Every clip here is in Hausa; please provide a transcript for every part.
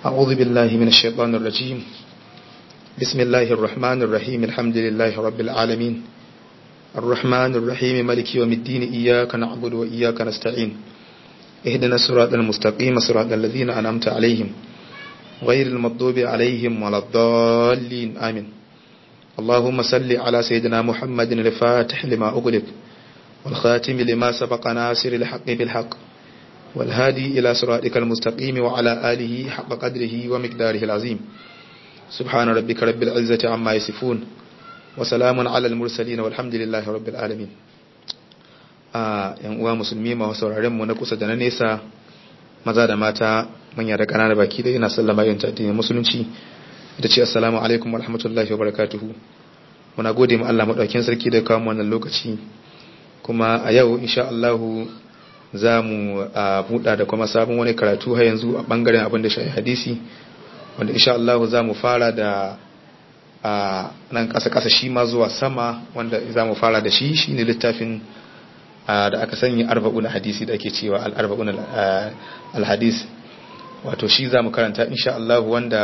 أعوذ بالله من الشيطان الرجيم بسم الله الرحمن الرحيم الحمد لله رب العالمين الرحمن الرحيم ملك يوم الدين إياك نعبد وإياك نستعين اهدنا الصراط المستقيم صراط الذين أنعمت عليهم غير المغضوب عليهم ولا الضالين آمين اللهم صل على سيدنا محمد الفاتح لما أغلق والخاتم لما سبق ناصر الحق بالحق والهادي إلى صراطك المستقيم وعلى آله حق قدره ومقداره العظيم سبحان ربك رب العزة عما يصفون وسلام على المرسلين والحمد لله رب العالمين yan uwa musulmi ma sauraren mu na kusa da na nesa maza da mata manya da ƙanana baki da ina sallama yin addinin musulunci da ce assalamu alaikum wa rahmatullahi wa barakatuhu muna gode ma Allah madaukakin sarki da kawo wannan lokaci kuma a yau insha Allah za mu buɗa da kuma sabon wani karatu har yanzu a bangaren abin da shafi hadisi wanda insha Allah za mu fara da a nan ƙasa-ƙasa shi ma zuwa sama wanda za mu fara da shi shine littafin da aka sanya arba'un hadisi da ake cewa al-arba'un al-hadis wato shi za mu karanta insha Allah wanda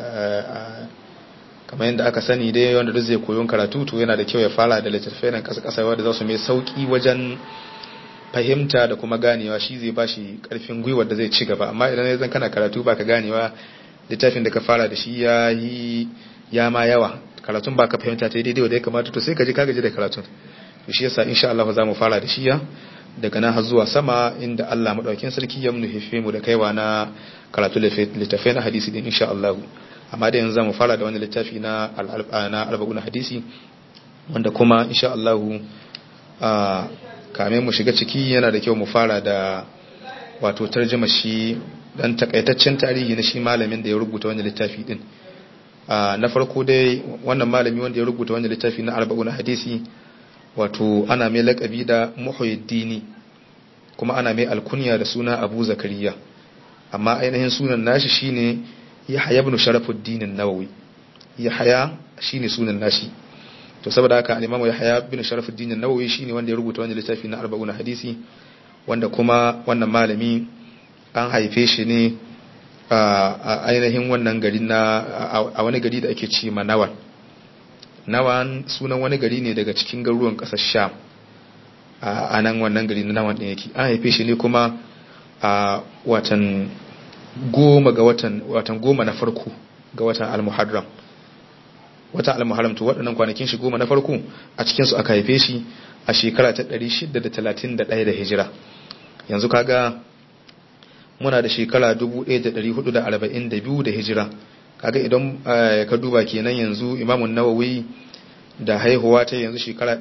kamar yadda aka sani dai wanda duk zai koyon karatu to yana da kyau ya fara da littattafai nan kasa-kasa wanda za su mai sauki wajen fahimta da kuma ganewa shi zai ba shi karfin gwiwar da zai ci gaba amma idan ya zan kana karatu ba ka ganewa littafin da ka fara da shi ya yi ya ma yawa karatun ba ka fahimta ta daidai wanda ya kamata to sai ka ji ka gaji da karatun to shi yasa insha Allah za mu fara da shi ya daga nan har zuwa sama inda Allah madaukakin sarki ya nufe mu da kaiwa na karatu littafai na hadisi din insha Allah amma da yanzu zamu fara da wani littafi na na arba'un hadisi wanda kuma insha Allah a kame mu shiga ciki yana da kyau mu fara da wato tarjuma shi dan takaitaccen tarihi na shi malamin da ya rubuta wannan littafi din na farko dai wannan malami wanda ya rubuta wannan littafi na arba'un hadisi wato ana mai laƙabi da muhyiddini kuma ana mai alkunya da suna abu zakariya amma ainihin sunan nashi shine yahya ibn sharafuddin an-nawawi yahya shine sunan nashi to saboda haka al-imamu yahya ibn sharafuddin an-nawawi shine wanda ya rubuta wannan littafi na 40 hadisi wanda kuma wannan malami an haife shi ne a ainihin wannan gari na a wani gari da ake ce manawan nawan sunan wani gari ne daga cikin garuruwan ƙasar sham a nan wannan gari na nawan ɗin yake an haife shi ne kuma a watan goma ga watan watan goma na farko ga watan al-muharram watan al-muharram to waɗannan kwanakin shi goma na farko a cikin su aka haife shi a shekara ta 631 da hijira yanzu kaga muna da shekara 1442 da hijira kaga idan ka duba kenan yanzu imamun nawawi da haihuwa ta yanzu shekara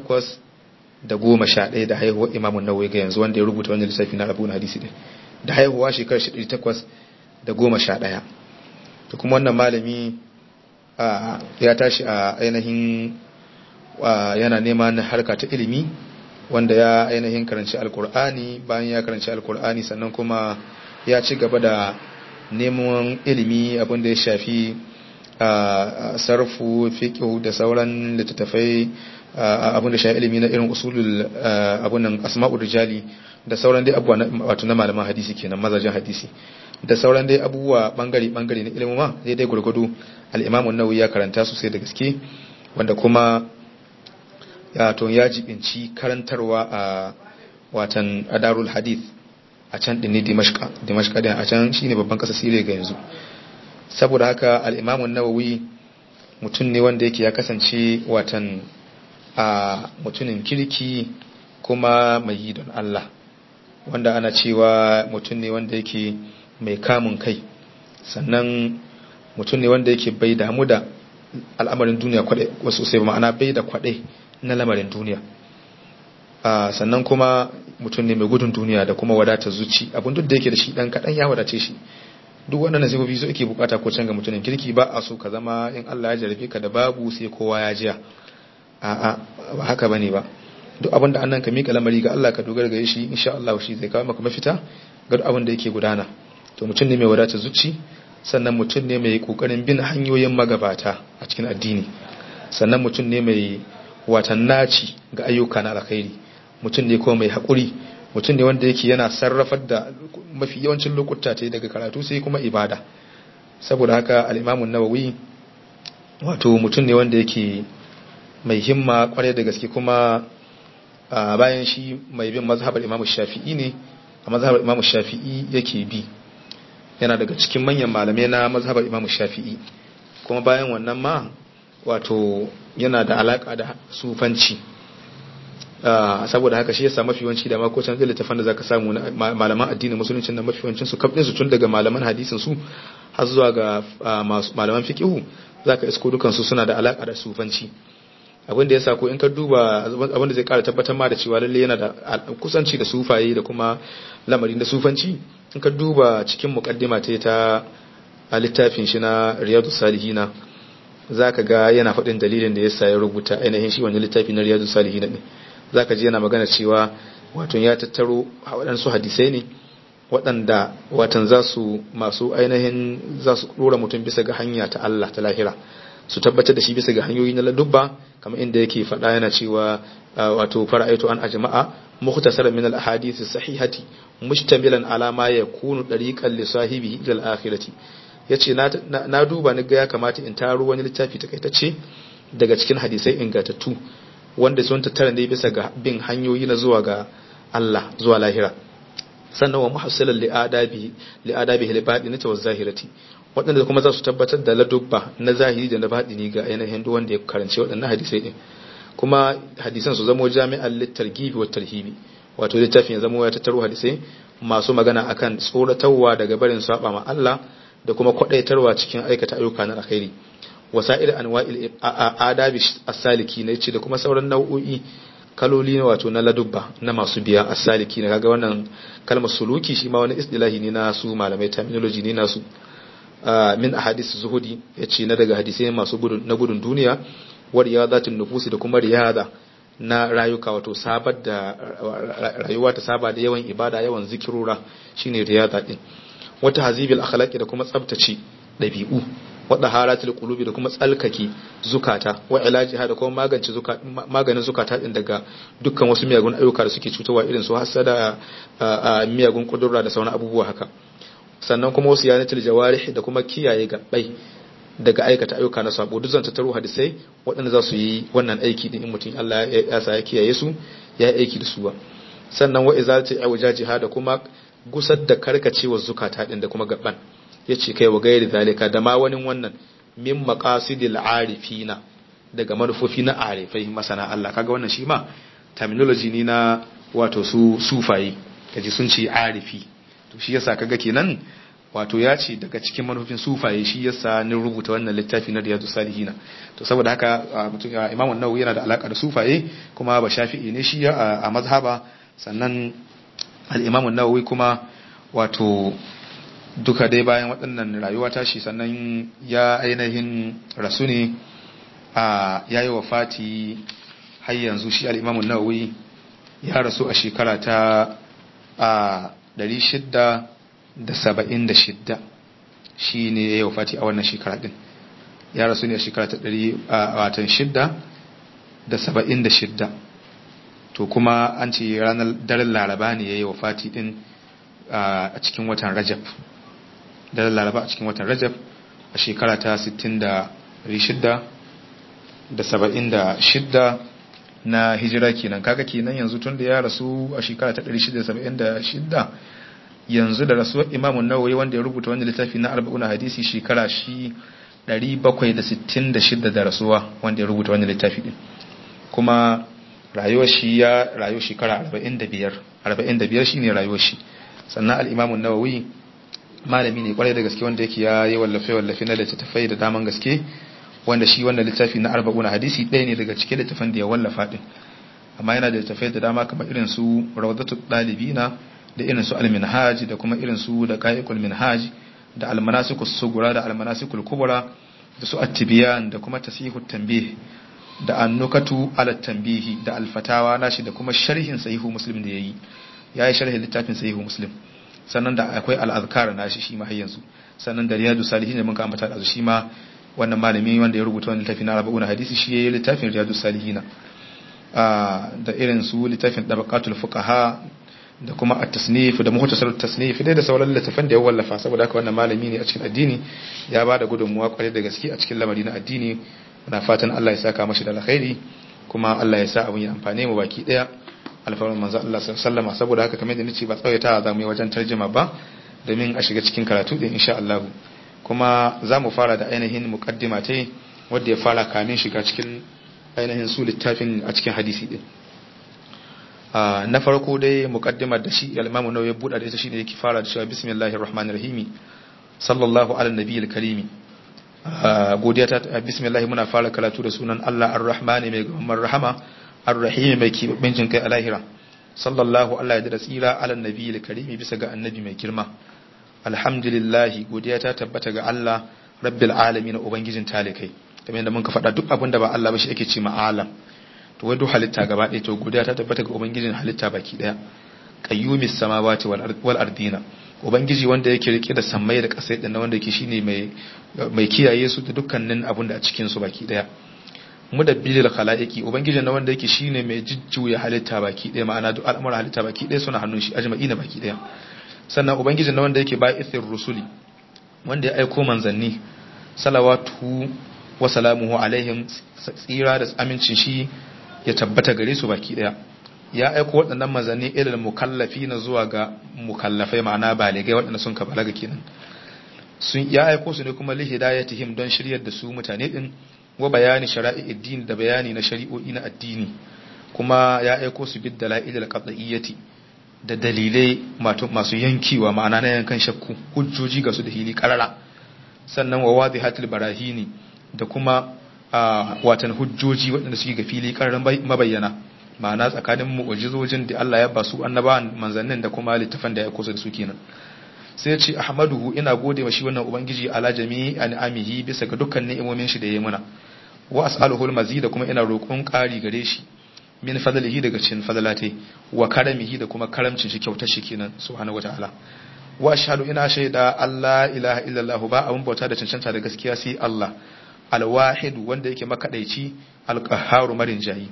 811 da haihuwa imamun nawawi ga yanzu wanda ya rubuta wannan lissafi na abu na hadisi din da haihuwa shekara 811 to kuma wannan malami ya tashi a ainihin yana neman harka ta ilimi wanda ya ainihin karanci alkur'ani bayan ya karanci alkur'ani sannan kuma ya ci gaba da neman ilimi abinda ya shafi sarfu fiqh da sauran littattafai abinda shafi ilimi na irin usulul abunan asma'ur rijali da sauran dai abubuwa wato na malaman hadisi kenan mazajin hadisi da sauran dai abubuwa bangare bangare na ilimin ma dai dai gurgudu al-Imam an-Nawawi ya karanta sosai da gaske wanda kuma ya to ya jibinci karantarwa a watan adarul hadith a can ɗin ne dimashka din a can shine babban ƙasa siriya ga yanzu saboda haka al'imamun nawawi mutum ne wanda yake ya kasance watan a mutumin kirki kuma mai yi don Allah wanda ana cewa mutum ne wanda yake mai kamun kai sannan mutum ne wanda yake bai damu da al'amarin duniya kwaɗe wasu sai ma'ana bai da kwaɗe na lamarin duniya sannan kuma mutum ne mai gudun duniya da kuma wadatar zuci abin duk da yake da shi dan kaɗan ya wadace shi duk wannan sifofi su ake bukata ko can ga mutumin kirki ba a so ka zama in Allah ya jarabe ka da babu sai kowa ya jiya a'a ba haka bane ba duk abin da annan ka mika lamari ga Allah ka dogara ga shi insha Allah shi zai kawo maka mafita ga duk abin da yake gudana to mutum ne mai wadatar zuci sannan mutum ne mai kokarin bin hanyoyin magabata a cikin addini sannan mutum ne mai watan naci ga ayyuka na alkhairi mutum ne kuma mai haƙuri mutum ne wanda yake yana sarrafar da mafi yawancin lokuta ta daga karatu sai kuma ibada saboda haka al-Imam an-Nawawi wato mutum ne wanda yake mai himma kwarai da gaske kuma bayan shi mai bin mazhabar Imam Shafi'i ne a mazhabar Imam Shafi'i yake bi yana daga cikin manyan malamai na mazhabar Imam Shafi'i kuma bayan wannan ma wato yana da alaka da sufanci saboda haka shi yasa mafi yawanci da makocin zai littafan da zaka samu na malaman addinin musulunci na mafi yawancin su kafin su tun daga malaman hadisin su har zuwa ga malaman fiqihu zaka isko dukan su suna da alaka da sufanci abin da yasa ko in ka duba abin da zai kara tabbatar ma da cewa lalle yana da kusanci da sufaye da kuma lamarin da sufanci in ka duba cikin muqaddima ta ta a littafin shi na riyadu salihina zaka ga yana faɗin dalilin da yasa ya rubuta ainihin shi wannan littafi na riyadu salihina ne zaka ji yana magana cewa wato ya tattaro waɗansu hadisai ne waɗanda watan za su masu ainihin za su ɗora mutum bisa ga hanya ta Allah ta lahira su tabbatar da shi bisa ga hanyoyi na ladubba kamar inda yake faɗa yana cewa wato fara'aitu an ajma'a mukhtasar min al ahadith sahihati mushtamilan ala ma yakunu dariqan li sahibi ila al akhirati yace na na duba ni ga ya kamata in taro wani littafi takaitacce daga cikin hadisai ingantattu wanda sun tattara ne bisa ga bin hanyoyi na zuwa ga Allah zuwa lahira sannan wa muhassilan li adabi li adabi li badini wa zahirati waɗanda kuma za su tabbatar da ladubba na zahiri da na baɗini ga ainihin duk wanda ya karanci waɗannan hadisai din kuma hadisan su zamo jami'an littargibi wa tarhibi wato littafin ya zamo ya tattaro hadisai masu magana akan tsoratarwa daga barin saba ma Allah da kuma kwadaitarwa cikin aikata ayyuka na alkhairi wasa'ir anwa'il adabi as-saliki ne ce da kuma sauran nau'o'i kaloli ne wato na ladubba na masu biya as-saliki ne kaga wannan kalmar suluki shi ma wani istilahi ne na su malamai terminology ne nasu min ahadith zuhudi yace na daga hadisai masu gudun na gudun duniya wa riyadatin nufusi da kuma riyada na rayuka wato sabar da rayuwa ta saba da yawan ibada yawan zikirura shine riyada din wata hazibil akhlaqi da kuma tsabtace dabi'u wadda haratul qulubi da kuma tsalkake zukata wa ilajiha da kuma magance zukata maganin zukata din daga dukkan wasu miyagun ayyuka da suke cutarwa irin su hasada miyagun kudurra da sauran abubuwa haka sannan kuma wasu yanatul jawarih da kuma kiyaye gabbai daga aikata ayyuka na sabo duk zan tattaro hadisai waɗanda za su yi wannan aiki din in mutum Allah ya sa ya kiyaye su ya yi aiki da su ba sannan wa izalati awjajiha da kuma gusar da karkacewa zukata din da kuma gaban yace kai wa gairi zalika da ma wani wannan min maqasidil arifina daga manufofi na arifai masana Allah kaga wannan shi ma terminology ne na wato su sufaye kaji sun ce arifi to shi yasa kaga kenan wato ya ce daga cikin manufofin sufaye shi yasa ni rubuta wannan littafi na riyadu salihina to saboda haka mutum imam an-nawawi yana da alaka da sufaye kuma ba shafi'i ne shi a mazhaba sannan al-imam an-nawawi kuma wato duka dai bayan waɗannan rayuwa tashi sannan ya ainihin rasu ne a yayi wafati har yanzu shi al-imam an-nawawi ya rasu a shekara ta a 600 da saba'in da shidda shi ne ya yi wafati a wannan shekara din ya rasu ne a shekara ta ɗari a watan shidda da saba'in da shidda to kuma an ce ranar daren laraba ne ya yi wafati din a cikin watan rajab daren laraba a cikin watan rajab a shekara ta sittin da shidda da saba'in da shidda na hijira kenan kaga kenan yanzu tun da ya rasu a shekara ta 676 yanzu da rasuwar imamun nawawi wanda ya rubuta wani littafi na arba'una hadisi shekara shi 766 da rasuwa wanda ya rubuta wani littafi din kuma rayuwar shi ya rayu shekara 45 45 shine rayuwar shi sannan al-imamun nawawi malami ne kwarai da gaske wanda yake ya yi wallafe wallafe na littattafai da daman gaske wanda shi wannan littafi na arba'una hadisi ɗaya ne daga cikin littafin da ya wallafa din amma yana da littafai da dama kamar irin su rawdatu dalibina da irin su al-minhaj da kuma irin su da qa'iqul minhaj da al-manasikus sugura da al-manasikul kubra da su at-tibyan da kuma tasihut tanbih da annukatu ala tanbihi da al-fatawa nashi da kuma sharhin sahihu muslim da yayi yayi sharhin littafin sahihu muslim sannan da akwai al-azkar nashi shi ma har yanzu sannan da riyadu salihin da mun ka ambata da shi ma wannan malami wanda ya rubuta wannan littafin na arba'una hadisi shi yayi littafin riyadu salihin da irin su littafin dabaqatul fuqaha da kuma at-tasnif da muhtasar at-tasnif dai da sauran littafan da ya wallafa saboda haka wannan malami ne a cikin addini ya bada gudunmuwa kwarai da gaske a cikin lamari na addini muna fatan Allah ya saka mashi da alkhairi kuma Allah ya sa abun ya amfane mu baki daya alfarman manzo Allah sallama saboda haka kamar da nace ba tsawaita za mu yi wajen tarjuma ba domin a shiga cikin karatu din insha Allah kuma za mu fara da ainihin muqaddima ta wanda ya fara kamin shiga cikin ainihin su littafin a cikin hadisi din na farko dai muqaddimar da shi al-Imam Nawawi ya buɗa da ita shine yake fara da cewa bismillahir rahmanir rahim sallallahu ala nabiyil karim godiya ta bismillah muna fara karatu da sunan Allah ar-rahmani mai gamar rahama ar-rahim mai kibabin jin kai a lahira sallallahu Allah ya da tsira ala nabiyil karim bisa ga annabi mai girma alhamdulillah godiya ta tabbata ga Allah rabbil alamin ubangijin talikai kamar yadda mun ka faɗa duk abin da ba Allah ba shi ake ce ma alam to wai duk halitta gaba ɗaya to godiya ta tabbata ga ubangijin halitta baki ɗaya qayyumis samawati wal ardina ubangiji wanda yake rike da sammai da ƙasai ɗin wanda yake shine mai mai kiyaye su da dukkanin abin da a cikin su baki ɗaya mudabbilil khalaiqi ubangijin na wanda yake shine mai jujjuya halitta baki ɗaya ma'ana duk al'amuran halitta baki ɗaya suna hannun shi ajma'ina baki ɗaya sannan ubangijin na wanda yake ba'ithir rusuli wanda ya aiko manzanni salawatu wa salamuhu alaihim tsira da amincin shi ya tabbata gare su baki daya ya aiko waɗannan manzanni ilal mukallafi na zuwa ga mukallafai ma'ana baligai waɗanda sun ka balaga kenan sun ya aiko su ne kuma li hidayatihim don shiryar da su mutane din wa bayani shara'i addini da bayani na shari'o'i na addini kuma ya aiko su bid dalail al-qat'iyyati da dalilai masu yankiwa ma'ana na yankan shakku hujjoji ga su da hili karara sannan wa wadihatul barahini da kuma watan hujjoji waɗanda suke ga fili ƙararren mabayyana ma'ana tsakanin mu'ujizojin da Allah ya ba su annabawan manzannin da kuma littafan da ya kusa da su kenan sai ce ahmaduhu ina gode wa shi wannan ubangiji ala jami'i an'amihi bisa ga dukkan ni'imomin shi da ya muna wa as'aluhu al da kuma ina roƙon ƙari gare shi min fadlihi daga cikin fadlate wa karamihi da kuma karamcin shi kyautar shi kenan subhanahu wataala wa ashhadu ina shaida Allah ilaha illallah ba abun bauta da cancanta da gaskiya sai Allah alwahid wanda yake makadaici alqahharu marin jayi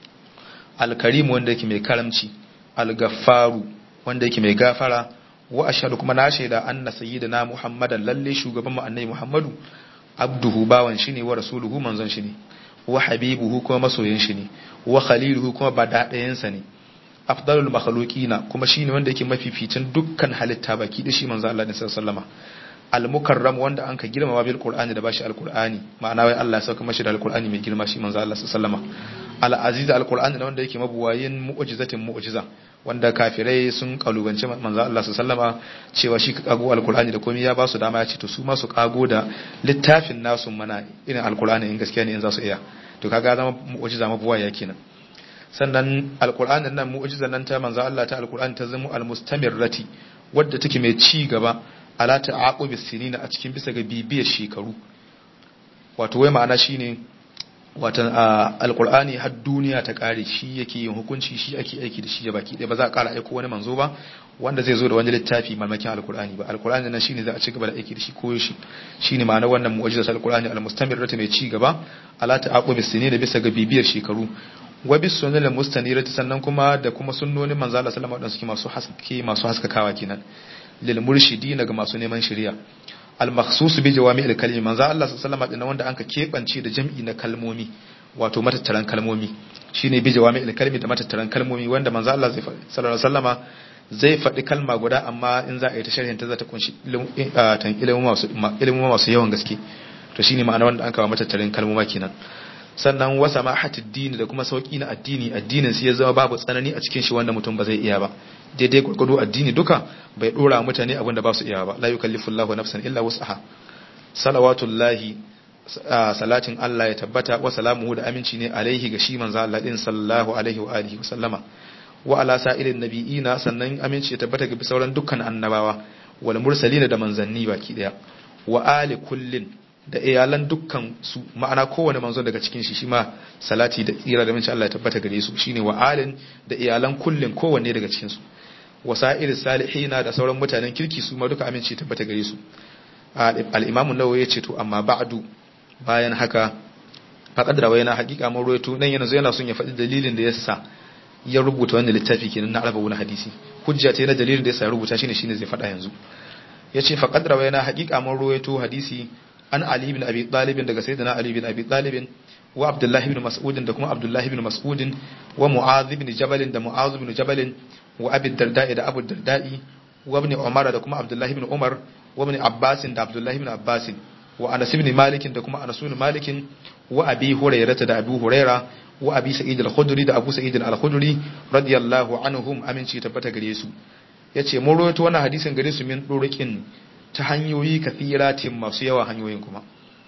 alkarim wanda yake mai karamci algaffaru wanda yake mai gafara wa ashhadu kuma na shaida anna sayyidina muhammadan lalle shugaban mu annabi muhammadu abduhu bawan shi ne wa rasuluhu manzon shi ne wa habibuhu kuma masoyin shi ne wa khaliluhu kuma badadayen sa ne afdalul makhluqina kuma shine wanda yake mafificin dukkan halitta baki da shi manzo Allah ne sallallahu alaihi wasallam al-mukarram wanda anka girmama bil qur'ani da bashi al-qur'ani ma'ana wai Allah ya sauka mashi da al-qur'ani mai girma shi manzo Allah sallallahu alaihi wasallam al-aziz al-qur'ani da wanda yake mabuwayin mu'jizatin mu'jiza wanda kafirai sun kalubance manzo Allah sallallahu alaihi wasallam cewa shi ka kago al-qur'ani da komai ya ba su dama ya ce to su ma su kago da littafin nasu mana irin al-qur'ani in gaskiya ne in za su iya to kaga zama mu'jiza mabuwaya kenan sannan al-qur'ani nan mu'jizan nan ta manzo Allah ta al-qur'ani ta zama al-mustamirrati wadda take mai ci gaba ala ta'aqubi sinina a cikin bisa ga bibiyar shekaru wato wai ma'ana shine watan alqur'ani har duniya ta kare shi yake yin hukunci shi ake aiki da shi ya baki ɗaya ba za a ƙara aiko wani manzo ba wanda zai zo da wani littafi malmakin alqur'ani ba alqur'ani nan shine za a ci gaba da aiki da shi ko shi shine ma'ana wannan mu'jizat alqur'ani almustamirrata mai ci gaba ala ta'aqubi sinina bisa ga bibiyar shekaru wa bis sunnal mustanirati sannan kuma da kuma sunnonin manzo Allah sallallahu alaihi wasallam suke masu haske masu haskakawa kenan lil murshidina ga masu neman shari'a al makhsus bi jawami al kalimi manzo Allah sallallahu alaihi wasallam wanda anka kebance da jam'i na kalmomi wato matattaran kalmomi shine bi jawami al kalimi da matattaran kalmomi wanda manzo Allah sallallahu alaihi wasallama zai faɗi kalma guda amma in za a yi ta sharhin ta za ta kunshi ilimin masu ilimin masu yawan gaske to shine ma'ana wanda an kawo matattaran kalmoma kenan sannan wasa ma dini da kuma sauki na addini addinin sai ya zama babu tsanani a cikin shi wanda mutum ba zai iya ba daidai gwargwado addini duka bai dora mutane abin da ba su iya ba la yukallifu Allahu nafsan illa wus'aha salawatullahi salatin Allah ya tabbata wa salamuhu da aminci ne alaihi ga shi manzo Allah din sallallahu alaihi wa alihi wa sallama wa ala sa'irin nabiyina sannan aminci ya tabbata ga sauran dukkan annabawa wal mursalina da manzanni baki daya wa ali kullin da iyalan dukkan su ma'ana kowane manzo daga cikin shi shima salati da tsira da minci Allah ya tabbata gare su shine wa alin da iyalan kullin kowanne daga cikin su wasa'ir salihina da sauran mutanen kirki su ma duka aminci tabbata gare su al-imam an-nawawi ya ce to amma ba'du bayan haka faqad rawayna haqiqa mun ruwaito nan yana yana son ya faɗi dalilin da yasa ya rubuta wannan littafi kenan na arba'un hadisi hujja ta na dalilin da yasa ya rubuta shine shine zai faɗa yanzu yace fa qad rawayna haqiqa mun ruwaito hadisi an ali ibn abi talib daga sayyidina ali ibn abi talib wa abdullah ibn mas'ud da kuma abdullah ibn mas'ud wa mu'adh ibn jabal da mu'adh ibn jabal wa abi darda'i da abu darda'i wa ibn umar da kuma abdullah ibn umar wa ibn abbas da abdullah ibn abbas wa anas ibn malik da kuma anas ibn malik wa abi hurairah da abu hurairah wa abi sa'id al-khudri da abu sa'id al-khudri radiyallahu anhum aminci tabbata gare su yace mun rawaito wannan hadisin gare su min durukin ta hanyoyi kathiratin masu yawa hanyoyin kuma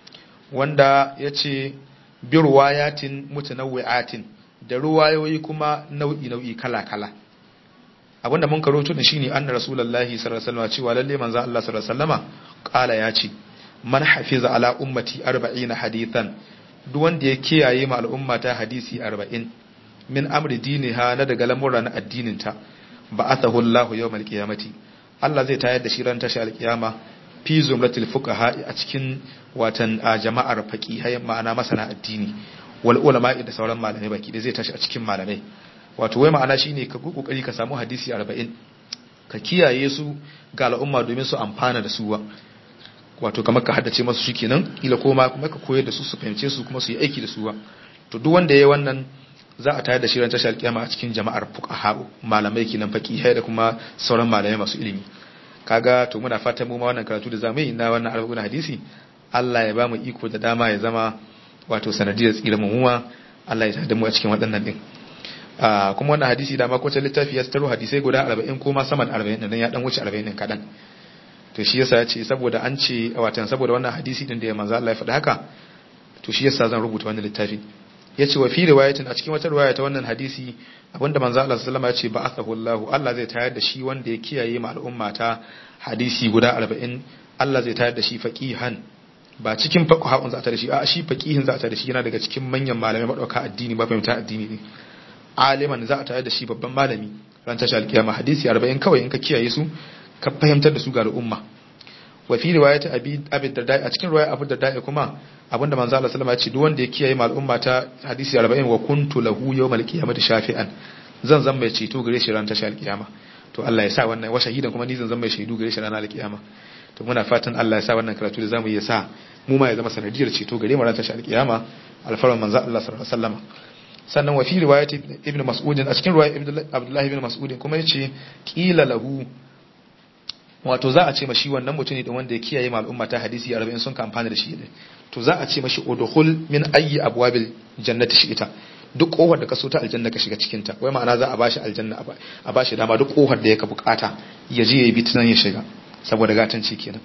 wanda yace bi ruwayatin mutanawwi'atin da ruwayoyi kuma nau'i nau'i kala kala abinda mun karoto da shine anna rasulullahi sallallahu alaihi wasallam cewa lalle manzo Allah sallallahu alaihi wasallama kala yace man hafiza ala ummati 40 hadithan duk wanda ya kiyaye ma al'umma ta hadisi 40 min amri diniha na daga lamura na addinin ta ba'athahu Allah yawmal qiyamati Allah zai tayar da shi ran tashi alkiyama fi zumratil fuqaha a cikin watan jama'ar faqihai ma'ana masana addini wal ulama da sauran malamai baki da zai tashi a cikin malamai wato wai ma'ana shine ka kokari ka samu hadisi 40 ka kiyaye su ga al'umma domin su amfana da su wato kamar ka haddace masu shikenan kila koma kuma ka koyar da su su fahimce su kuma su yi aiki da su to duk wanda yayi wannan za a tayar da shi ran tashar alkiyama a cikin jama'ar fuqaha malamai kinan faqihai da kuma sauran malamai masu ilimi kaga to muna fatan mu ma wannan karatu da zamu yi na wannan arba'un hadisi Allah ya ba mu iko da dama ya zama wato sanadiyar tsira mu muwa Allah ya tada mu a cikin waɗannan din kuma wannan hadisi da ma ko littafi ya taro hadisai guda 40 ko ma sama da 40 din ya dan wuce 40 din kadan to shi yasa ya ce saboda an ce watan saboda wannan hadisi din da ya manzo Allah ya faɗa haka to shi yasa zan rubuta wannan littafi ya ce wa fi riwayatin a cikin wata riwaya ta wannan hadisi abinda manzo Allah sallallahu alaihi wasallam ya ce ba'athahu Allah Allah zai tayar da shi wanda ya kiyaye ma al'umma ta hadisi guda 40 Allah zai tayar da shi faqihan ba cikin faqihun za ta da shi a shi faqihin za ta da shi yana daga cikin manyan malamai madauka addini ba fahimta addini ne aliman za a tayar da shi babban malami ran tashi alkiyama hadisi 40 kawai in ka kiyaye su ka fahimtar da su ga al'umma wa fi riwayat abi abi darda a cikin riwaya abu darda kuma abinda manzo Allah sallama ya ce duk wanda ya kiyaye ma al'umma ta hadisi 40 wa kuntu lahu yawmal qiyamati shafi'an zan zan mai ceto gare shi ran tashi alkiyama to Allah ya sa wannan wa shahidan kuma ni zan zan mai shaidu gare shi ran alkiyama to muna fatan Allah ya sa wannan karatu da zamu yi sa mu ma ya zama sanadiyar ceto gare mu ran tashi alkiyama alfaran manzo Allah sallallahu alaihi wasallam sannan wa fi riwayat ibn mas'ud a cikin riwayat Abdullah ibn mas'ud kuma yace qila lahu wato za a ce mashi wannan mutum ne wanda ya kiyaye ma al'umma ta hadisi 40 sun ka amfana da shi ne to za a ce mashi udkhul min ayyi abwabil jannati shi ita duk kofar da ka so ta aljanna ka shiga cikin ta wai ma'ana za a bashi aljanna a bashi dama duk kofar da yake bukata ya je ya bi tunan ya shiga saboda gatanci kenan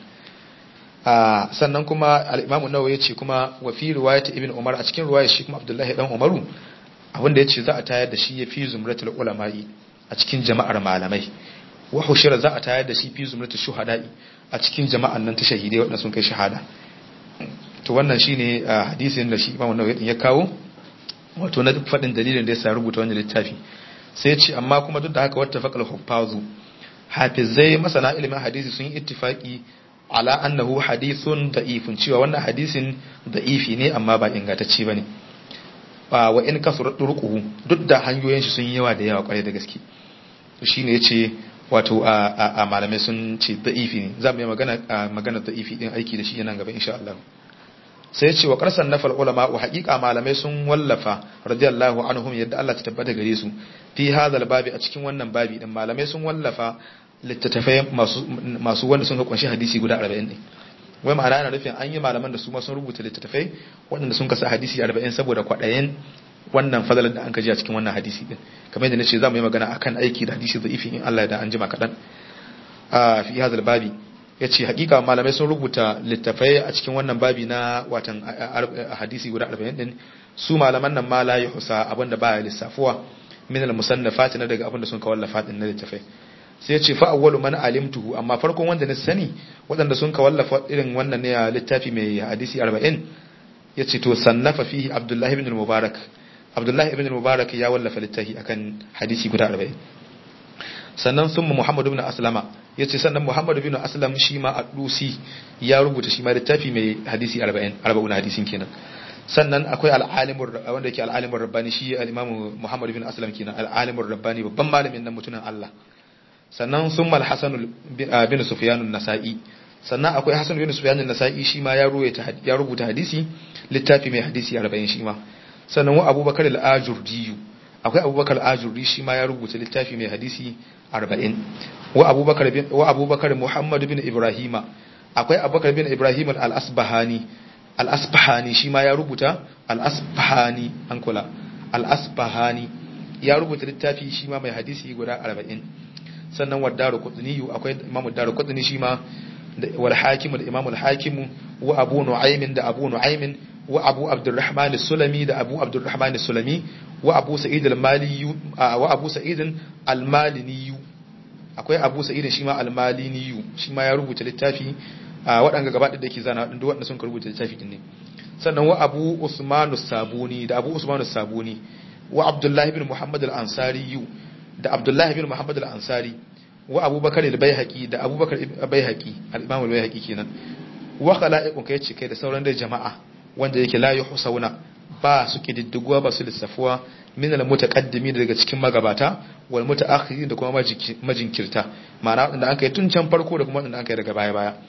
a sannan kuma al-Imam an-Nawawi yace kuma wa fi riwayat Ibn Umar a cikin riwayar shi kuma Abdullahi dan Umaru abinda yace za a tayar da shi ya fi zumratul ulama'i a cikin jama'ar malamai wa hushira za a tayar da shi fi zumratul shuhada'i a cikin jama'an nan ta shahidai waɗanda sun kai shahada to wannan shine hadisin da shi Imam an-Nawawi ya kawo wato na faɗin dalilin da yasa rubuta wannan littafi sai ce amma kuma duk da haka wata faqal huffazu hafizai masana ilimin hadisi sun yi ittifaki ala annahu hadithun da'ifun cewa wannan hadisin da'ifi ne amma ba ingantacce bane ba wa in kasura turquhu duk da hanyoyin shi sun yi yawa da yawa kwarai da gaske to shine yace wato a malamai sun ce da'ifi ne za mu yi magana magana da'ifi din aiki da shi yana gaba insha Allah sai ce wa qarsan nafal ulama wa haqiqa malamai sun wallafa radiyallahu anhum yadda Allah ta tabbata gare su fi hadal babi a cikin wannan babi din malamai sun wallafa littattafai masu masu wanda sun kunshi hadisi guda 40 ne wai ma'ana ana nufin an yi malaman da su ma sun rubuta littattafai waɗanda sun kasa hadisi 40 saboda kwaɗayen wannan fadalar da an kaji a cikin wannan hadisi din kamar yadda nace za mu yi magana akan aiki da hadisi da'ifi in Allah ya da an jima kaɗan a fi hadal babi ya ce hakika malamai sun rubuta littafai a cikin wannan babi na watan hadisi guda 40 din su malaman nan ma la yuhsa abinda baya lissafuwa min al musannafat na daga abinda sun kawallafa din na littafai sai ya ce fa awwalu man alimtuhu amma farkon wanda na sani waɗanda sun kawallafa irin wannan ne a littafi mai hadisi 40 ya ce to sannafa fihi abdullahi ibn mubarak abdullahi ibn mubarak ya wallafa littafi akan hadisi guda 40 sannan sun Muhammad ibn Aslama ya ce sannan Muhammad ibn Aslam shi ma a dusi ya rubuta shi ma littafi mai hadisi 40 arba'un hadisin kenan sannan akwai al'alimur wanda yake al'alimur rabbani shi al-imamu Muhammad bin Aslam kenan al'alimur rabbani babban malamin nan mutumin Allah sannan summa al-Hasan bin Sufyan an-Nasa'i sannan akwai Hasan bin Sufyan an-Nasa'i shi ma ya ruwaita ya rubuta hadisi littafi mai hadisi 40 shi ma sannan wa Abubakar al-Ajurdi akwai Abubakar al-Ajurdi shi ma ya rubuta littafi mai hadisi 40 wa Abubakar bin wa Abubakar Muhammad bin Ibrahima akwai Abubakar bin Ibrahim al-Asbahani al-Asbahani shi ma ya rubuta al-Asbahani an kula al-Asbahani ya rubuta littafi shi ma mai hadisi guda 40 sannan wa Daru Qutni akwai Imam Daru Qutni shi ma wal Hakim al-Imam al-Hakim wa Abu Nu'aym da Abu Nu'aym wa Abu Abdurrahman as-Sulami da Abu Abdurrahman as-Sulami wa Abu Sa'id al-Mali wa Abu Sa'id al-Malini akwai Abu Sa'id shi ma al-Malini shi ma ya rubuta littafi waɗanga gaba da ke zana waɗanda waɗanda sun rubuta littafi din ne sannan wa Abu Usman sabuni da Abu Usman sabuni wa Abdullah ibn Muhammad al-Ansari da Abdullah ibn Muhammad al-Ansari wa Abubakar al-Baihaqi da Abubakar al-Baihaqi al-Imam al-Baihaqi kenan wa khala'iqun kai ce kai da sauran da jama'a wanda yake la yuhsauna ba su kididdiguwa ba su lissafuwa min al-mutaqaddimin daga cikin magabata wal mutaakhirin da kuma majinkirta ma'ana wanda an kai tun can farko da kuma wanda an kai daga baya baya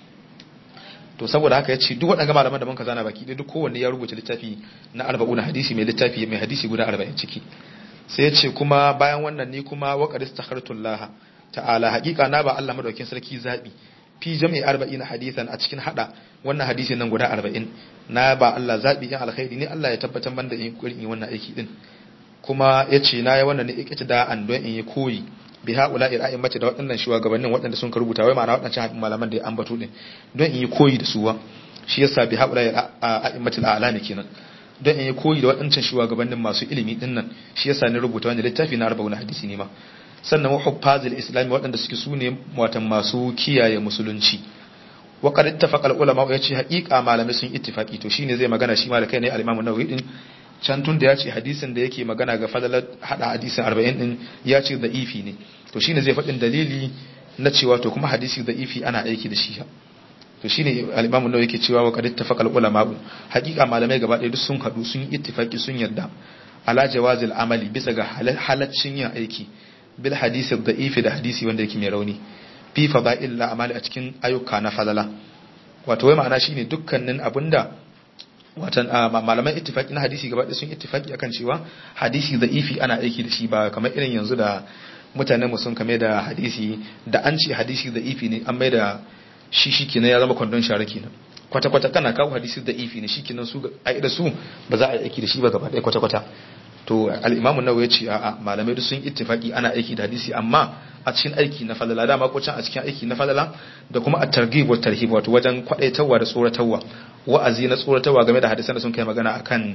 to saboda haka yace duk waɗannan malaman da muka zana baki duk kowanne ya rubuta littafi na 40 hadisi mai littafi mai hadisi guda 40 ciki sai yace kuma bayan wannan ne kuma wa qad istakhartullah ta'ala haqiqa na ba Allah madaukin sarki zabi fi jam'i 40 hadisan a cikin hada wannan hadisi nan guda 40 na ba Allah zabi in alkhairi ne Allah ya tabbatar banda in kurin wannan aiki din kuma yace na yi wannan ne ikita da an don in yi koyi bi haula ira'in mace da waɗannan shugabannin waɗanda sun rubuta wai ma'ana waɗancan malaman da ya ambato din don in yi koyi da suwa shi yasa bi haula a'immatul a'lami kenan don in yi koyi da waɗancan shugabannin masu ilimi din nan shi yasa ni rubuta wani littafi na arba'un hadisi ne ma sannan wa huffazil islami waɗanda suke su ne watan masu kiyaye musulunci wa qad ittafaqa al ulama ya ce haƙiƙa malamai sun ittifaqi to shine zai magana shi ma da kai ne al-imam an-nawawi din can tun da ya ce hadisin da yake magana ga fadalar hada hadisin 40 din ya ce da ifi ne to shine zai faɗin dalili na cewa to kuma hadisi da ifi ana aiki da shi to shine al-imam an-nawawi yake cewa wa qad ittafaqa al ulama haƙiƙa malamai gaba ɗaya duk sun haɗu sun yi ittifaqi sun yarda ala jawazil amali bisa ga halaccin yin aiki bil hadisi da'ifi da hadisi wanda yake mai rauni fi fada'il la amali a cikin ayyuka na fadala wato wai ma'ana shine dukkanin abinda watan malaman ittifaki na hadisi gaba sun ittifaki akan cewa hadisi da'ifi ana aiki da shi ba kamar irin yanzu da mutanen mu sun kame da hadisi da an ce hadisi da'ifi ne an mai da shi shi kenan ya zama kwandon share kenan kwata-kwata kana kawo hadisi da'ifi ne shi kenan su a da su ba za a yi aiki da shi ba gaba ɗaya kwata-kwata to al-imamu nawawi ya ce a'a malamai duk sun ittifaki ana aiki da hadisi amma a cikin aiki na falala dama ko can a cikin aiki na falala da kuma at-targhib wa tarhib wato wajen kwadaitarwa da tsoratarwa wa'azi na tsoratarwa game da hadisan da sun kai magana akan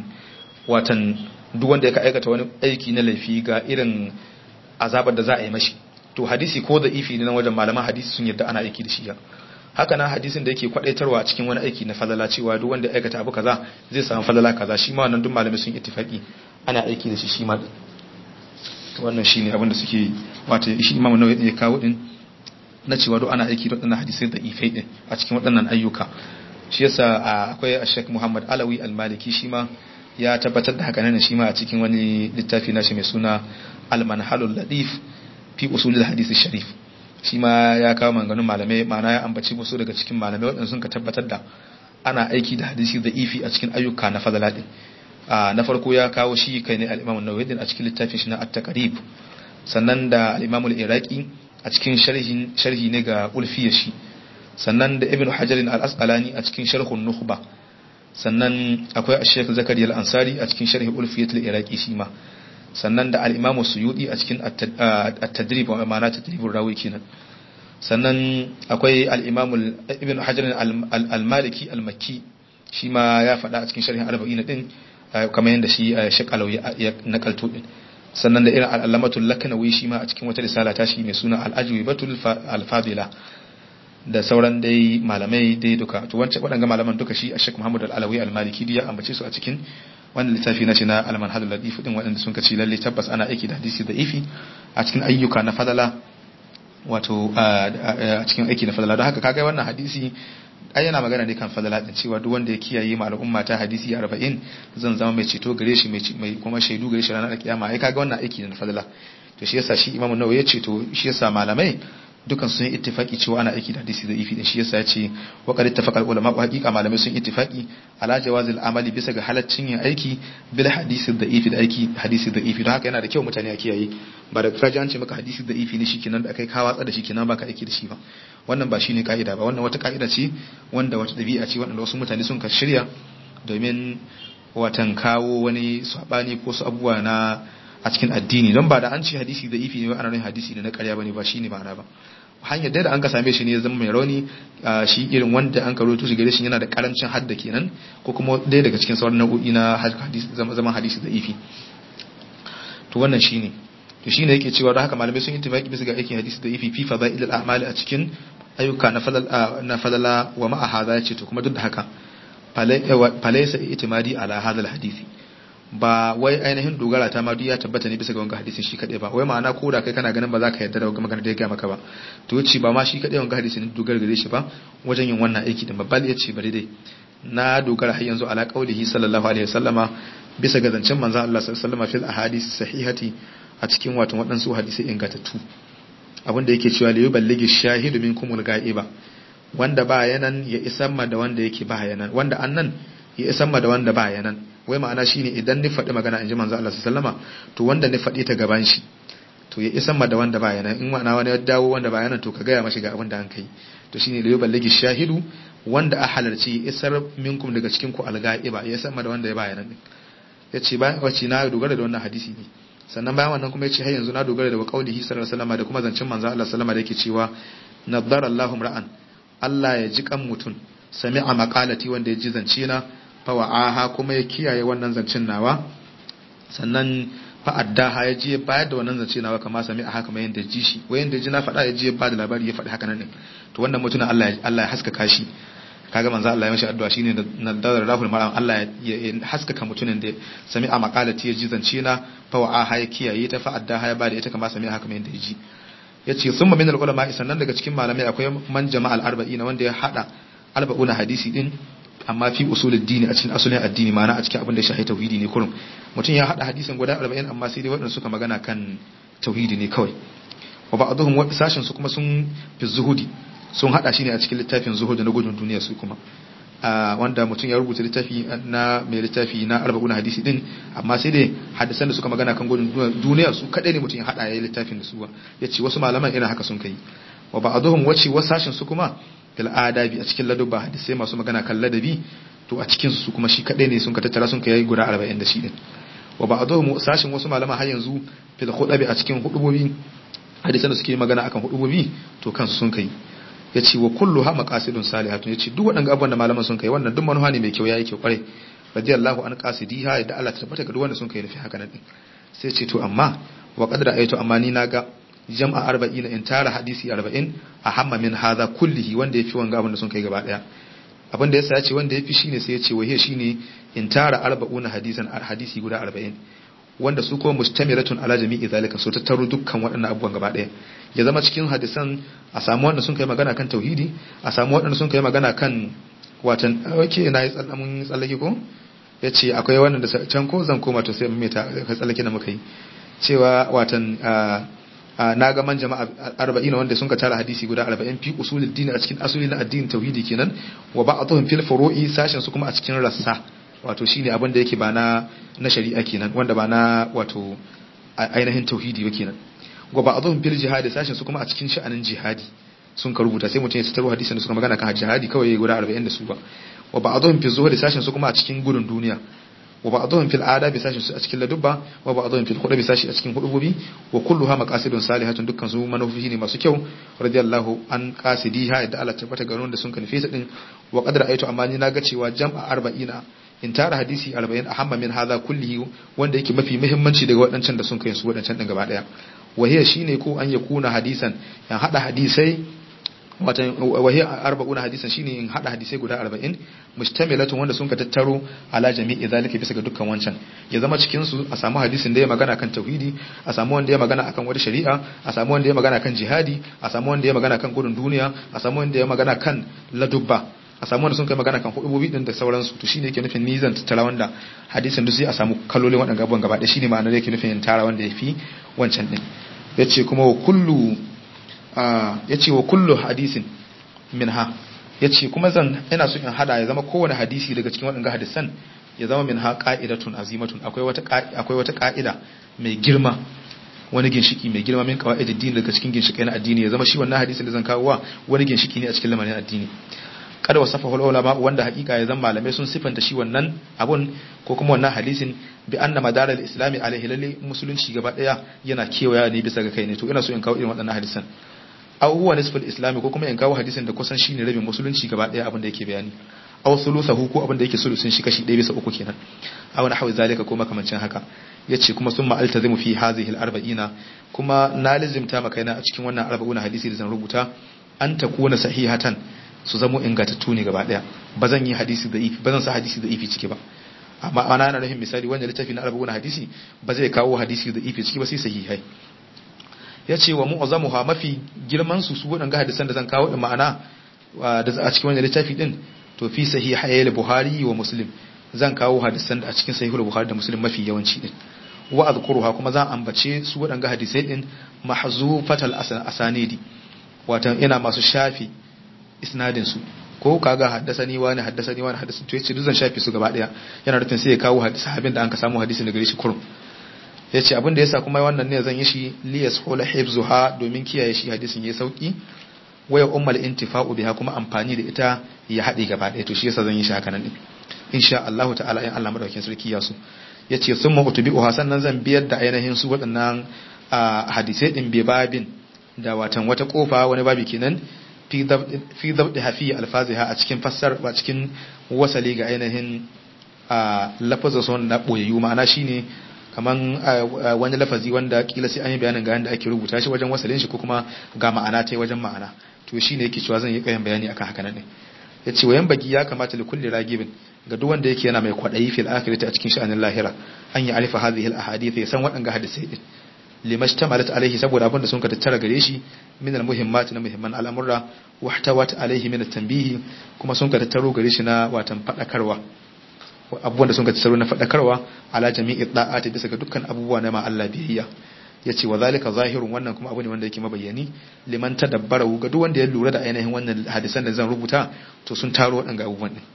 watan duk wanda ya aikata wani aiki na laifi ga irin azabar da za a yi mashi to hadisi ko da ifi ne na wajen malaman hadisi sun yadda ana aiki da shi haka nan hadisin da yake kwadaitarwa a cikin wani aiki na falala cewa duk wanda ya aikata abu kaza zai samu falala kaza shi ma wannan duk malamai sun ittifaki ana aiki da shi shi ma wannan shine abin da suke wato shi imamu nawawi ya kawo din na cewa duk ana aiki da waɗannan hadisai da ifai din a cikin waɗannan ayyuka shi yasa akwai Sheikh Muhammad Alawi Al-Maliki shi ma ya tabbatar da haka nan shi ma a cikin wani littafi nashi mai suna Al-Manhalul Ladif fi usulul hadith sharif shi ma ya kawo maganganun malamai ma'ana ya ambaci musu daga cikin malamai waɗanda sun ka tabbatar da ana aiki da hadisi da ifi a cikin ayyuka na fadala din na farko ya kawo shi kai ne al-Imam an-Nawawi a cikin littafin shi na At-Taqrib sannan da al-Imam al-Iraqi a cikin sharhi sharhi ne ga ulfiyar shi sannan da Ibn Hajar al-Asqalani a cikin Sharhun Nukhba sannan akwai Sheikh Zakariya al-Ansari a cikin sharhi ulfiyat al-Iraqi shi ma sannan da al-Imam Suyuti a cikin At-Tadrib wa ma'ana tadribur rawi kenan sannan akwai al-Imam Ibn Hajar al-Maliki al-Makki shi ma ya faɗa a cikin sharhin arba'in din kamar yadda shi shakalau ya nakalto din sannan da irin al'alamatul lakanawi shi ma a cikin wata risala ta shi mai suna al'ajwibatul alfadila da sauran dai malamai dai duka to wancan waɗanga malaman duka shi a shek muhammad al'alawi al-maliki ya ambace su a cikin wannan littafi na shi na al-manhal al-ladif din waɗanda sun kace lalle tabbas ana aiki da hadisi da ifi a cikin ayyuka na fadala wato a cikin aiki na fadala don haka kaga wannan hadisi ai yana magana ne kan fadala din cewa duk wanda ya kiyaye ma al'umma ta hadisi 40 zan zama mai ceto gare shi mai kuma shaidu gare shi ranar kiyama ai kaga wannan aiki ne na fadala to shi yasa shi Imam Nawawi ya ce to shi yasa malamai dukan sun yi ittifaki cewa ana aiki da hadisi da ifi din shi yasa ya ce wa qad ittafaqa ulama wa haqiqa malamai sun ittifaki ala jawazil amali bisa ga halaccin yin aiki bil hadisi da ifi da aiki hadisi da ifi don haka yana da kyau mutane a kiyaye ba da kaji an ce maka hadisi da ifi ne shikenan da kai ka watsa da shi kenan baka aiki da shi ba wannan ba shine ka'ida ba wannan wata ka'ida ce wanda wata dabi'a ce wanda wasu mutane sun ka shirya domin watan kawo wani sabani ko su abubuwa na a cikin addini don ba da an ce hadisi da ifi ne ba ana nuna hadisi ne na karya bane ba shine ma'ana ba hanyar da an ka same shi ne ya zama mai rauni shi irin wanda an karo shi gare shi yana da karancin hadda kenan ko kuma ɗaya daga cikin sauran nau'o'i na zaman hadisi da ifi to wannan shine to shine yake cewa da haka malamai sun yi tafaki bisa ga aikin hadisi da ifi fi fadailul a'mali a cikin ayyuka na falala na falala wa ma'a hadha yace to kuma duk da haka falaysa itimadi ala hadha hadisi ba wai ainihin dogara ta ma duk ya tabbata ne bisa ga wanga hadisin shi kadai ba wai ma'ana ko da kai kana ganin ba za ka yarda da wanga magana da ya ga maka ba to yace ba ma shi kadai wanga hadisin dogara gare shi ba wajen yin wannan aiki din babbal yace bari dai na dogara har yanzu ala qaulihi sallallahu alaihi wasallama bisa ga zancen manzon Allah sallallahu alaihi wasallama fil ahadith sahihati a cikin wato waɗansu hadisai ingantattu abinda yake cewa liyu balligi shahidu minkumul ga'iba wanda ba yanan ya isan ma da wanda yake ba yanan wanda annan ya isan ma da wanda ba yanan wai ma'ana shine idan ni faɗi magana in ji manzo Allah sallama to wanda ni faɗi ta gaban shi to ya isan ma da wanda ba yanan in ma'ana wani ya dawo wanda ba yanan to ka gaya mashi ga abin da an kai to shine liyu balligi shahidu wanda a halarci isar minkum daga cikin ku alga'iba ya isan ma da wanda ya ba yanan ya ce bayan wacce na dogara da wannan hadisi ne sannan bayan wannan kuma ya ce har yanzu na dogara da qaulihi sallallahu alaihi wasallam da kuma zancin manzo Allah sallama da yake cewa nadara Allahu ra'an Allah ya ji kan mutun sami'a maqalati wanda ya ji zance na fa wa'aha kuma ya kiyaye wannan zancin nawa sannan fa addaha ya ji bayar da wannan zance nawa kamar sami'a haka mai yanda ji shi wayan da ji na faɗa ya ji ba da labari ya faɗi haka nan to wannan mutumin Allah Allah ya haskaka shi kaga manzo Allah ya mashi addu'a shine na dadar rahul maram Allah ya haskaka mutumin da sami a makalati ya ji zance na fa wa ha ya kiyaye ta fa adda ha ya bada ita kama sami haka mai da ji yace summa min al-ulama sannan daga cikin malamai akwai man jama'al arba'in wanda ya hada arba'una hadisi din amma fi usulul dini a cikin asulin addini ma'ana a cikin abin da ya shahi tauhidi ne kurum mutum ya hada hadisin guda 40 amma sai dai waɗanda suka magana kan tauhidi ne kawai wa ba'dhum sashin su kuma sun fi zuhudi sun hada shi ne a cikin littafin zuhud na gudun duniya su kuma wanda mutum ya rubuta littafi na mai littafi na arba'un hadisi din amma sai dai hadisan da suka magana kan gudun duniya su kadai ne mutum ya hada ya littafin da su ya ce wasu malaman irin haka sun kai wa ba'dhum wace wasu sashin su kuma fil adabi a cikin ladabba hadisai masu magana kan ladabi to a cikin su kuma shi kadai ne sun ka tattara sun kai guda 40 da shi din wa ba'dhum sashin wasu malaman har yanzu fil khudabi a cikin hudubobi hadisan da suke magana akan hudubobi to kansu sun kai ya ce wa kullu ha maqasidun salihatun ya ce duk waɗanda abubuwan da malaman sun kai wannan duk manufa ne mai kyau yayi kyau kwarai radiyallahu an qasidiha da Allah ta tabbata ga duk wanda sun kai nufi haka nan din sai ce to amma wa qad ra'aytu amma ni naga jam'a 40 in tara hadisi 40 a hamma min hadha kullihi wanda yafi wanga abin da sun kai gaba daya abin da yasa ya ce wanda yafi shine sai ya ce wahiya shine in tara 40 hadisan hadisi guda 40 wanda su kuma mustamiratun ala jami'i zalika so tattaro dukkan waɗannan abubuwan gaba ɗaya ya zama cikin hadisan a samu wanda sun kai magana kan tauhidi a samu waɗanda sun kai magana kan watan oke na yi tsallamin tsallake ko ya ce akwai wannan da can ko zan koma to sai mai ta tsallake na muka yi cewa watan na ga man jama'a arba'ina wanda sun ka tara hadisi guda arba'in fi usulul dini a cikin asuli na addinin tauhidi kenan wa ba'atuhum fil furu'i sashen su kuma a cikin rassa wato shine abin da yake ba na na shari'a kenan wanda ba na wato ainihin tauhidi ba kenan wa ba'dhum fil jihadi sashin su kuma a cikin sha'anin jihadi sun ka rubuta sai mutum ya tattaro hadisin da suka magana kan jihadi kawai guda 40 da su ba wa ba'dhum fil zuhdi sashin su kuma a cikin gudun duniya wa ba'dhum fil adabi sashin su a cikin ladubba wa ba'dhum fil khudbi sashi a cikin hudubobi wa kulluha maqasidun salihatun dukkan su manufofi ne masu kyau radiyallahu an qasidiha da Allah tabbata garin da sun ka nufi din wa qad ra'aytu amma ni naga cewa jam'a arba'ina in tara hadisi 40 ahamma min hadha kullihi wanda yake mafi muhimmanci daga waɗancan da sun kai su waɗancan din gaba daya wahiya shine ko an yakuna hadisan yan hada hadisai watan wahiya arba'una hadisan shine in hada hadisai guda 40 mustamilatun wanda sun ka tattaro ala jami'i zalika bisa ga dukkan wancan ya zama cikin su a samu hadisin da ya magana kan tauhidi a samu wanda ya magana akan wata shari'a a samu wanda ya magana kan jihadi a samu wanda ya magana kan gudun duniya a samu wanda ya magana kan ladubba a samu wanda sun kai magana kan hudubobi din da sauransu to shine yake nufin ni zan tattara wanda hadisin duk sai a samu kalolin waɗannan gaban gaba ɗaya shine ma'anar yake nufin tara wanda yafi wancan din yace kuma wa kullu yace wa kullu hadisin minha yace kuma zan ina so in hada ya zama kowane hadisi daga cikin waɗannan hadisan ya zama minha qa'idatun azimatun akwai wata akwai wata qa'ida mai girma wani ginshiki mai girma min kawai addini daga cikin ginshikai na addini ya zama shi wannan hadisin da zan kawo wa wani ginshiki ne a cikin lamarin addini kada wa safa ulama wanda hakika ya zama malamai sun sifanta shi wannan abun ko kuma wannan hadisin bi anna madaral islami alaihi lalle musulunci gaba daya yana kewaya ne bisa ga kai ne to ina so in kawo irin waɗannan hadisan aw huwa nisful islami ko kuma in kawo hadisin da kusan shine rabin musulunci gaba daya abin da yake bayani aw thuluthahu ko abin da yake sulusun shi kashi 1 bisa uku kenan aw nahwi zalika ko makamancin haka yace kuma sun ma'altazimu fi hadhihi al-arba'ina kuma na lazimta makaina a cikin wannan arba'una hadisi da zan rubuta an takuna sahihatan su zamo ingantattu ne gaba daya ba zan yi hadisi da ifi ba zan sa hadisi da ifi ciki ba amma ana na rahin misali wanda littafi na arba'una hadisi ba zai kawo hadisi da ifi ciki ba sai sahihai yace wa mu'azzamuha mafi girman su su wadannan hadisan da zan kawo da ma'ana da a cikin wannan littafi din to fi sahihai buhari wa muslim zan kawo hadisan da a cikin sahihul bukhari da muslim mafi yawanci din wa azkuruha kuma zan ambace su waɗanga hadisai din mahzufatal asanidi wato ina masu shafi isnadin su ko kaga haddasani wani haddasani wani haddasani to yace duk zan shafi su gaba daya yana rufin sai ya kawo hadisi abin da an ka samu hadisin daga shi kurum yace abin da yasa kuma wannan ne zan yi shi li yashula hifzuha domin kiyaye shi hadisin yayi sauki waya ummal intifa'u biha kuma amfani da ita ya haɗe gaba daya to shi yasa zan yi shi haka nan din insha Allah ta'ala in Allah madaukakin sarki ya so yace summa utbi'uha sannan zan biyar da ainihin su waɗannan hadisai din bi babin da watan wata kofa wani babi kenan fi dabdi hafi alfaziha a cikin fassar a cikin wasali ga ainihin lafazin son na boyayyu ma'ana shine kaman wani lafazi wanda kila sai an yi bayanin ga yanda ake rubuta shi wajen wasalin shi ko kuma ga ma'ana ta wajen ma'ana to shine yake cewa zan yi kayan bayani akan haka nan ne yace wayan bagi ya kamata li kulli ragibin ga duk wanda yake yana mai kwadayi fil akhirati a cikin sha'anin lahira an yi alifa hadhihi al ahadith ya san waɗanga hadisai din limashtamalat alaihi saboda abin da sun ka tattara gare shi min al muhimmat na muhimman al'amura wahtawat alaihi min at tanbihi kuma sun ka tattaro gare shi na watan fadakarwa abubuwan da sun ka tattaro na fadakarwa ala jami'i da'ati bisa ga dukkan abubuwa na ma Allah biyayya yace wa zalika zahirun wannan kuma abu ne wanda yake mabayyani liman tadabbara ga duk wanda ya lura da ainihin wannan hadisan da zan rubuta to sun taro waɗanga abubuwan din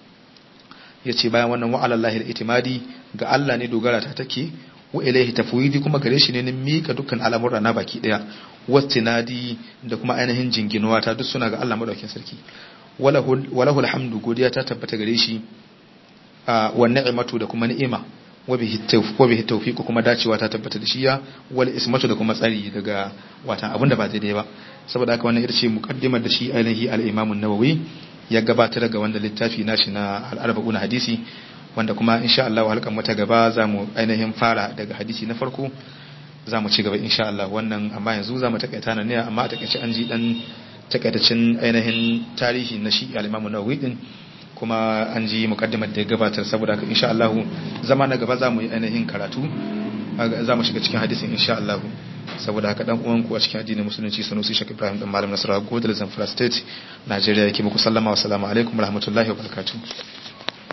yace bayan wannan wa alallahi al-itimadi ga Allah ne dogara ta take wa ilaihi tafwidi kuma gare shi ne ni mika dukkan al'amura na baki daya wastinadi da kuma ainihin jinginuwa ta duk suna ga Allah madaukakin sarki walahu alhamdu godiya ta tabbata gare shi wa ni'matu da kuma ni'ima wa bihi tawfiq kuma dacewa ta tabbata da shi ya wal ismatu da kuma tsari daga watan abinda ba daidai ba saboda haka wannan ita ce muqaddimar da shi ainihi al-imam an-nawawi ya gabatar daga wannan littafi nashi na al-arba'un hadisi wanda kuma insha Allah halkan mata gaba za mu ainihin fara daga hadisi na farko za mu ci gaba insha Allah wannan amma yanzu za mu takaita nan ne amma a takaice an ji dan takaitacin ainihin tarihi na shi al-Imam Nawawi din kuma an ji mukaddimar da ya gabatar saboda haka insha Allah zama na gaba za mu yi ainihin karatu za mu shiga cikin hadisin insha Allah saboda haka dan uwan ku a cikin addinin musulunci Sanusi Sheikh Ibrahim dan Malam Nasara Godal Zamfara State Najeriya yake muku sallama wa salamu alaikum warahmatullahi wabarakatuh